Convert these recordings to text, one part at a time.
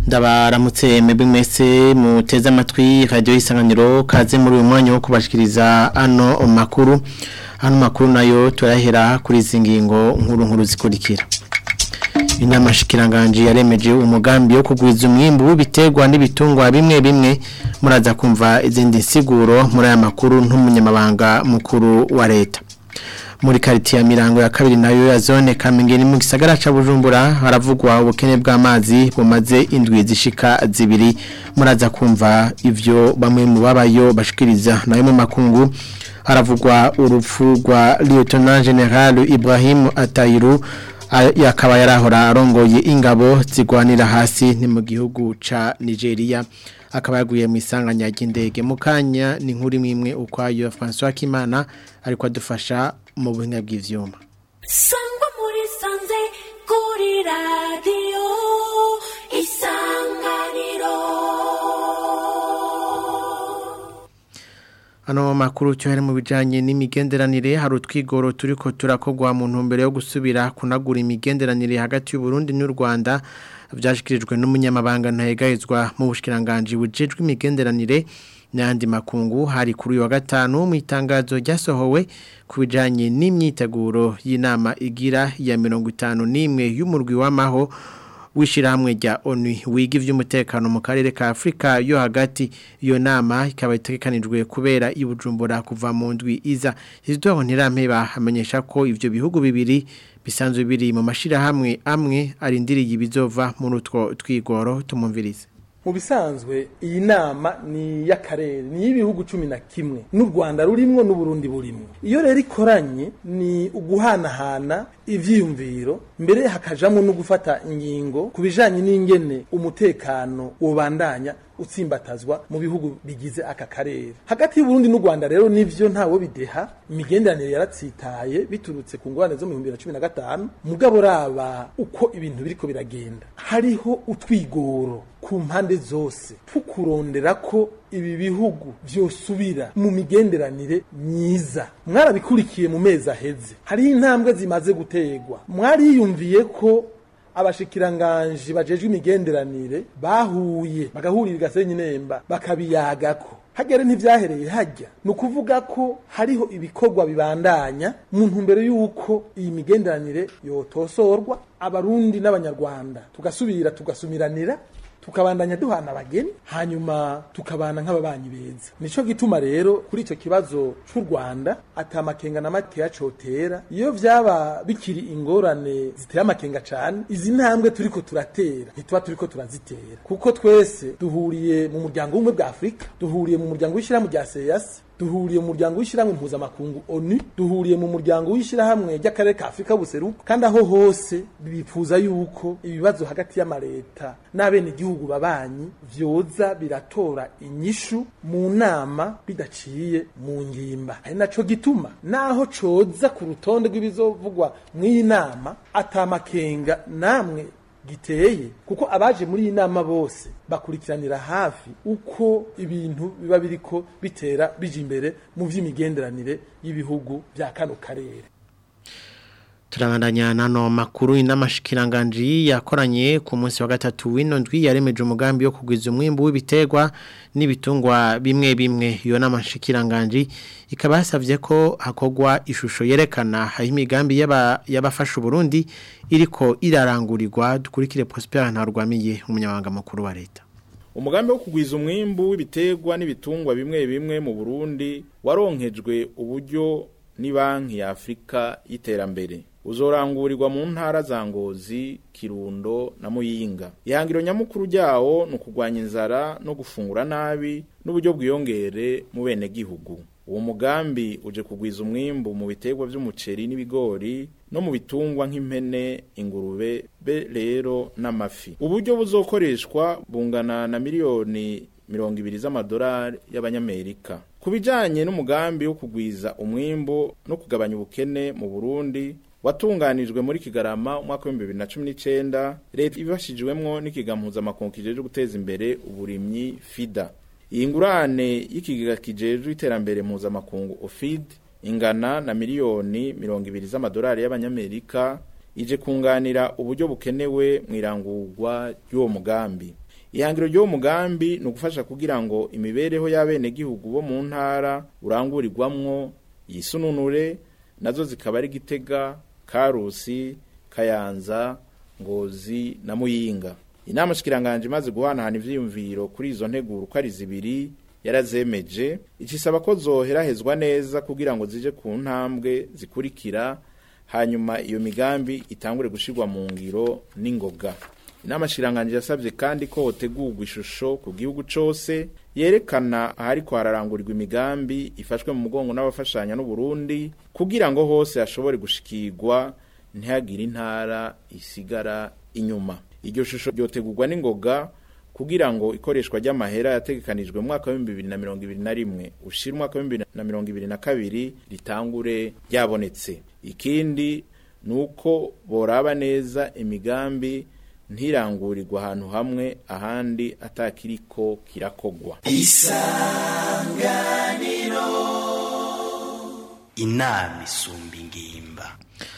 ndabaramutse mwebwe mwese muteze amatwi radio isanganiro kaze muri uyu mwanya wo kubashikiriza ano makuru ano makuru nayo turahera kuri izi ngingo nkuru nkuru zikurikira inama shikiranganje yaremeje umugambi wo kugwiza umwimbu w'ibiterwa n'ibitungwa bimwe bimwe muraza kumva izindi nsiguro muri aya makuru n'umunyamabanga mukuru wa leta muri kariti ya mirango ya kabiri nayo ya zone kamengeni mu gisagara ca Bujumbura haravugwa ubukene bw'amazi bumaze indwi zishika zibiri muraza kumva ivyo bamwe mu babayo bashikiriza nayo mu makungu haravugwa urupfu rwa Lieutenant General Ibrahim Atayiru yakaba yarahora arongoye ingabo zigwanira hasi ni mu gihugu ca Nigeria akaba yaguye mu isanganya ry'indege mu kanya ni nkuri mwimwe ukwayo François Kimana ariko adufasha mu buhinga bw'ivyuma sangwa muri sanze kuri radio isanganiro Ano makuru cyohere mu bijanye n'imigenderanire hari utwigoro turiko turakogwa mu ntumbero yo gusubira kunagura imigenderanire hagati y'u Burundi n'u Rwanda vyashikirijwe n'umunyamabanga ntayegayezwa mu bushikiranganje bujejwe imigenderanire n'andi makungu hari kuri uyu wa gatanu mu itangazo ryasohowe ku bijanye n'imyiteguro y'inama igira ya mirongo itanu n'imwe y'umurwi w'amaho w'ishyirahamwe rya onu wiga iby'umutekano mu karere ka afurika yo hagati iyo nama ikaba itegekanijwe kubera i bujumbura kuva mu ndwi iza izuba ntirampeba amenyesha ko ibyo bihugu bibiri bisanzwe biri mu mashyirahamwe amwe arindiriye ibizova muri utwo twigoro tumumvirize mu bisanzwe iyi nama ni y'akarere ni y'ibihugu cumi na kimwe n'u rwanda rurimwo n'uburundi burimwo iyo rero ikoranye ni uguhanahana ivyiyumviro mbere hakajamwo no gufata ingingo ku bijanye n'ingene umutekano wobandanya utsimbatazwa mu bihugu bigize aka karere hagati y'uburundi n'u rwanda rero nivyo ntawe bideha imigenderanire yaratsitaye biturutse ku ngorane zo mu bihumbi bibiri na cumi na gatanu mugabo raba uko ibintu biriko biragenda hariho utwigoro ku mpande zose tukurondera ko ibi bihugu vyosubira mu migenderanire myiza mwarabikurikiye mu mezi aheze hariho intambwe zimaze gutegwa mwariyumviye ko abashikiranganji bajejwe imigenderanire bahuye bagahurira igasenyi nemba bakabiyagako hagere ntivyahereye hajya ni ukuvuga ko hariho ibikorwa bibandanya mu ntumbero y'uko iyi migenderanire yotosorwa abarundi n'abanyarwanda tugasubira tugasumiranira tukabandanya duhana abageni hanyuma tukabana nk'ababanyi beza nico gituma rero kuri ico kibazo c'u Rwanda atamakenga na makeya cotera iyo vyaba bikiri ingorane ziteye amakenga cane izi ntambwe turiko turatera ntituba turiko turazitera kuko twese duhuriye mu muryango w'ubumwe bwa Afurika duhuriye mu muryango w'ishirahamwe rya CEAS duhuriye mu muryango w'ishyirahamwe mpuzamakungu ONU duhuriye mu muryango w'ishyirahamwe ry'akarere ka Afurika buseruko kandi aho hose bifuza yuko ibibazo hagati y'amareta n'abene igihugu babanyi vyoza biratora inyishu mu nama bidaciye mu ngimba ari naco gituma naho coza ku rutonde rw'ibizovugwa mw'iyi nama atamakenga namwe giteye kuko abaje muri iyi nama bose bakurikiranira hafi uko ibintu biba biriko bitera bije imbere mu vy'imigenderanire y'ibihugu bya kano karere turabandanya nano makuru inamashikiranganji yakoranye ku munsi wa gatatu w'ino ndwi yaremeje umugambi wo kugwiza umwimbu w'ibiterwa n'ibitungwa bimwe bimwe iyo namashikiranganji ikaba yasavye ko hakogwa ishusho yerekana aho imigambi y'abafasha Burundi iriko irarangurirwa dukurikire Prosper Ntarwamiye umunyamabanga mukuru wa leta umugambi wo kugwiza umwimbu w'ibiterwa n'ibitungwa bimwe bimwe mu Burundi waronkejwe uburyo ni banki ya Afrika y'iterambere uzorangurirwa mu ntara za Ngozi Kirundo na Muyinga ihangiro nyamukuru ryawo no kugwanya inzara no gufungura nabi n'uburyo bwiyongere mu bene gihugu uwo mugambi uje kugwiza umwimbu mu biterwa by'umuceri n'ibigori no mu bitungwa nk'impene ingurube be rero n'amafi uburyo buzokoreshwa bungana na miliyoni mirongo ibiri z'amadolari y'abanyamerika ku bijanye n'umugambi wo kugwiza umwimbu no kugabanya ubukene mu Burundi watunganijwe muri Kigarama umwaka wa 2019 leta ibashijwemwo n'ikiga mpuzamakungu kijeje guteza imbere uburimyi FIDA iyi ngurane y'ikigega kijejwe iterambere mpuzamakungu OFID ingana na miliyoni mirongo ibiri z'amadolari y'abanyamerika ije kunganira uburyo bukenewe mu irangurwa ry'uwo mugambi ihangiro ry'uwo mugambi ni ugufasha kugira ngo imibereho y'abenegihugu bo mu ntara urangurirwamwo yisununure nazo zikaba ari gitega karusi kayanza ngozi na muyinga inama shikiranganje imaze guhanahana ivyiyumviro kuri izo nteguro uko ari zibiri yarazemeje icisaba ko zoherahezwa neza kugira ngo zije ku ntambwe zikurikira hanyuma iyo migambi itangure gushirwa mu ngiro n'ingoga inama shiranganje yasabye kandi ko hotegurwa ishusho ku gihugu cose yerekana ahariko hararangurirwa imigambi ifashwe mu mugongo n'abafashanya n'u Burundi kugira ngo hose hashobore gushikirwa ntihagire intara isigara inyuma iryo shusho ryotegurwa n'ingoga kugira ngo ikoreshwa ry'amahera yategekanijwe mu mwaka wa 2021 ushira umwaka wa 2022 ritangure ryabonetse ikindi nuko boraba neza imigambi ntirangurirwa ahantu hamwe ahandi atakiriko kirakogwa inama isumba ingimba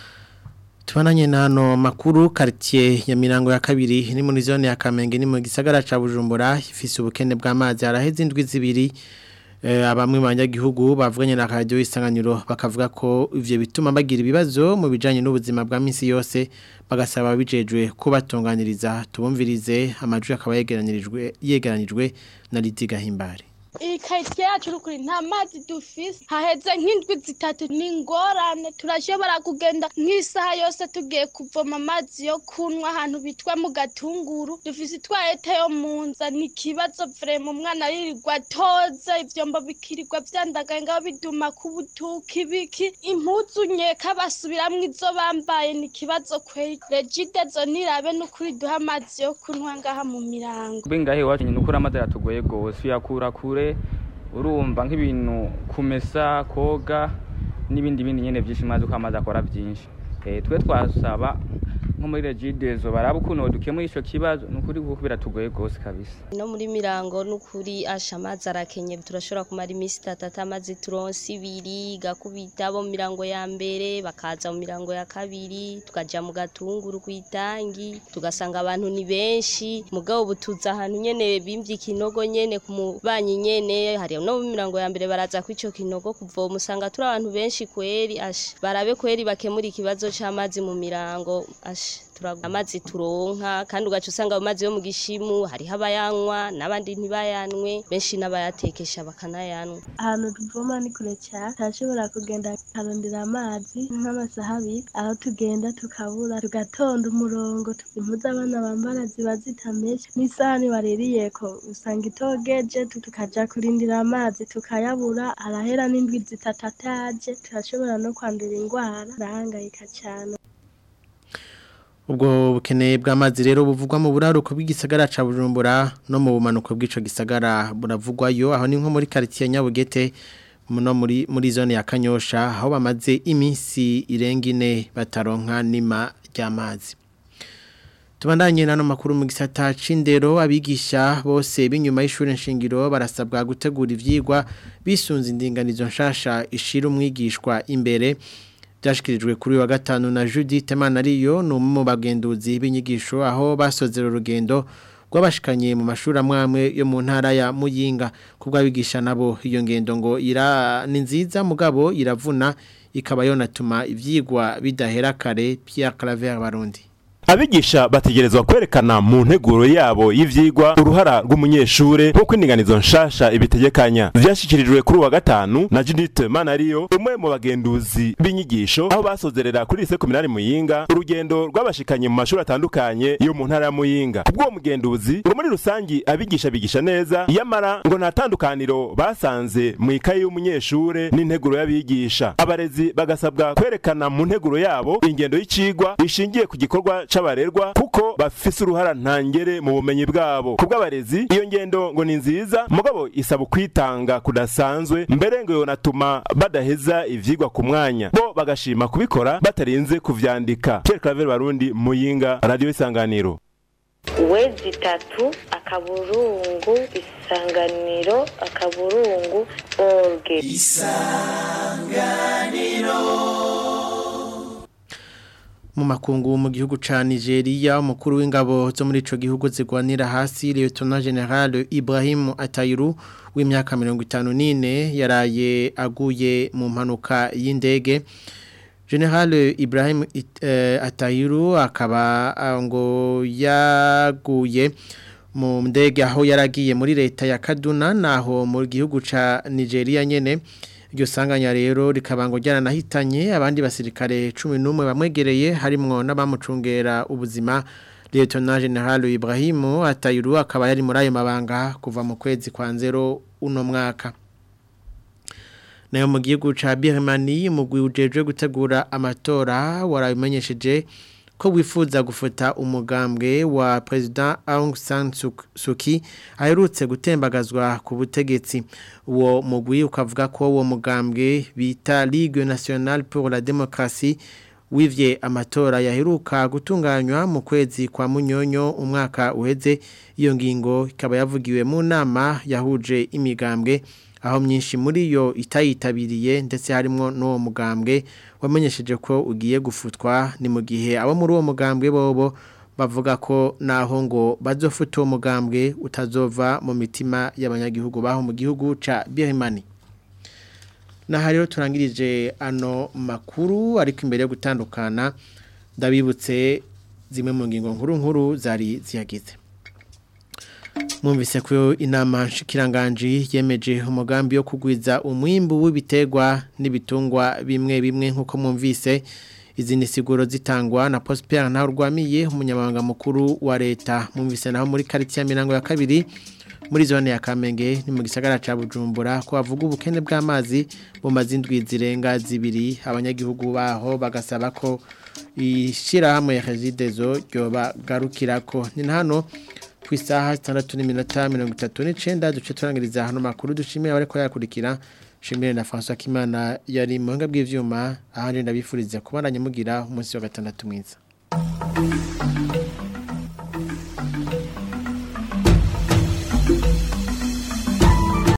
Tubananye na hano makuru quartier ya mirango ya kabiri ni muri zone ya Kamenge ni mu gisagara ca Bujumbura ifise ubukene bw'amazi araheze indwi zibiri eh, abamwe banyagihugu bavuganye na radio isanganiro bakavuga ko ivyo bituma bagira ibibazo mu bijanye n'ubuzima bwa minsi yose bagasaba bijejwe kubatunganiriza tubumvirize amajwi akaba yegeranirijwe yegeranijwe na Lidiga Himbare iyi karitsiye yacu rukuri nta mazi dufise haheze nk'indwi zitatu ni ingorane turashobora kugenda nk'isaha yose tugiye kuvoma amazi yo kunywa ahantu bitwa mu gatunguru dufise itwarete yo mu nza ni ikibazo vrema umwana aririrwa atoza ivyombo bikirirwa vyandagaye ngaho biduma ku butuka ibiki impuzu nkeka basubiramwo izo bambaye ni ikibazo kweri regide zo nirabe n'ukuri duha amazi yo kunywa ngaha mu mirango bengahe iwacu nyine ukuri amazi aratugoye gose uyakura kure urumva nk'ibintu kumesa koga n'ibindi bindi nyene vyinshi mazi uko amazi akora vyinshi eh twe twasaba nko muri regidezo baraba ukuntu dukemura ico kibazo nukuri kuko biratugoye gose kabisa no muri mirango n'ukuri asha amazi arakenye turashobora kumara iminsi itatu atamazi turonse ibiri gakubita bo mu mirango ya mbere bakaza mu mirango ya kabiri tukaja mu gatunguru kw'itangi tugasanga abantu ni benshi mugabo ubu tuza ahantu nyene bimvye ikinogo nyene ku mubanyi nyene hari no mu mirango ya mbere baraza kw'ico kinogo kuvoma usanga turi abantu benshi kweri asha barabe kweri bakemura ikibazo c'amazi mu mirango asha turagura amazi turonka kandi ugaca usanga ayo mazi yo mu gishimu hariho abayanywa n'abandi ntibayanwe benshi n'abayatekesha bakanayanywa ahantu tuvoma ni kure cyane turashobora kugenda tukarondera amazi nk'amasaha abiri aho tugenda tukabura tugatonda umurongo impuzu abana bambara ziba zitameshe n'isahani baririyeko usanga itogeje tukaja kurindira amazi tukayabura arahera n'indwi zitatu ataje turashobora no kwandura indwara turahangayika cyane ubwo bukene bw'amazi rero buvugwa mu buraruko bw'igisagara ca Bujumbura no mu bumanuko bw'ico gisagara buravugwayo aho ni nko muri quartier Nyabugete no muri muri zone ya Kanyosha aho bamaze iminsi irenga ine bataronka nima ry'amazi Tubandanye nano makuru mu gisata c'indero abigisha bose binyuma y'ishure nshingiro barasabwa gutegura ivyigwa bisunze indinganizo nshasha ishira umwigishwa imbere byashyikirijwe kuri wa gatanu na Judith Manariyo ni umwe mu bagenduzi b'inyigisho aho basozera urugendo rw'abashikanye mu mashuri amwe yo mu ntara ya Muyinga kubw'abigisha nabo iyo ngendo ngo ira ni nziza mugabo iravuna ikaba yonatuma ivyigwa bidahera kare Pierre Claver Barundi abigisha bategerezwa kwerekana mu nteguro yabo y'ivyigwa uruhara rw'umunyeshure nk'uko indinganizo nshasha ibitegekanya vyashikirijwe kuri wa gatanu na Judith Manariyo umwe mu bagenduzi b'inyigisho aho basozerera kuri lycée communale Muyinga urugendo rw'abashikanye mu mashuri atandukanye yo mu ntara ya Muyinga ubwo mugenduzi ngo muri rusangi abigisha bigisha neza yamara ngo nta tandukaniro basanze mu ikaye y'umunyeshure n'integuro y'abigisha abarezi bagasabwa kwerekana mu nteguro yabo ingendo y'icigwa ishingiye ku gikorwa c'abarerwa kuko bafise uruhara ntangere mu bumenyi bwabo kubw'abarezi iyo ngendo ngo ni nziza mugabo isaba kwitanga kudasanzwe mbere ngo yonatuma badaheza ivyigwa ku mwanya bo bagashima kubikora batarinze kuvyandika Pierre Claver Barundi Muyinga Radio Isanganiro wezi itatu akaburungu isanganiro akaburungu orge mu makungu mu gihugu ca Nigeria umukuru w'ingabo zo muri ico gihugu zigwanira hasi Lieutenant General Ibrahim Atayiru w'imyaka 54 yaraye aguye mu mpanuka y'indege General Ibrahim uh, Atayiru akaba uh, ngo yaguye mu ndege aho yaragiye muri leta ya Kaduna naho mu gihugu ca Nigeria nyene iryo sanganya rero rikaba ngo ryaranahitanye abandi basirikare 11 bamwegereye harimwo n'abamucungera ubuzima Lieutenant General Ibrahim Atayiru akaba yari muri ayo mabanga kuva mu kwezi kwa nzero uno mwaka nayo mu gihugu ca Birmanie umugwi ujejwe gutegura amatora warabimenyesheje ko wifuza gufuta umugambwe wa President Aung San Suu Kyi aherutse gutembagazwa ku butegetsi uwo mugwi ukavuga ko uwo mugambwe bita Ligue Nationale pour la Démocratie wivye amatora yaheruka gutunganywa mu kwezi kwa munyonyo umwaka uheze iyo ngingo ikaba yavugiwe mu nama yahuje imigambwe aho myinshi muri yo itayitabiriye ndetse harimo n'uwo mugambwe wamenyesheje ko ugiye gufutwa ni mu gihe abo muri uwo mugambwe bobo bavuga ko naho ngo bazofuta uwo mugambwe utazova mu mitima y'abanyagihugu baho mu gihugu ca Birmanie Naha rero turangirije ano makuru ariko imbere yo gutandukana ndabibutse zimwe mu ngingo nkuru nkuru zari ziyagize Mwumvise ko inama nshikiranganji yemeje umugambi wo kugwiza umwimbu w'ibiterwa n'ibitungwa bimwe bimwe nkuko mwumvise izindi siguro zitangwa na Prosper ntaho rwamiye umunyamabanga mukuru wa leta mwumvise naho muri quartier ya Mirango ya kabiri muri zone ya Kamenge ni mu gisagara ca Bujumbura ko bavuga ubukene bw'amazi mu mazindwi zirenga zibiri abanyagihugu baho bagasaba ko ishira hamwe ya Regidezo ryoba garukirako ni hano ku isaha 6:39 duce turangiriza hano makuru dushimiye abari ko yakurikira shimire na François Kimana yari mu ngabwe bw'ivyuma ahandi ndabifuriza kubandanya mugira umunsi wa gatandatu mwiza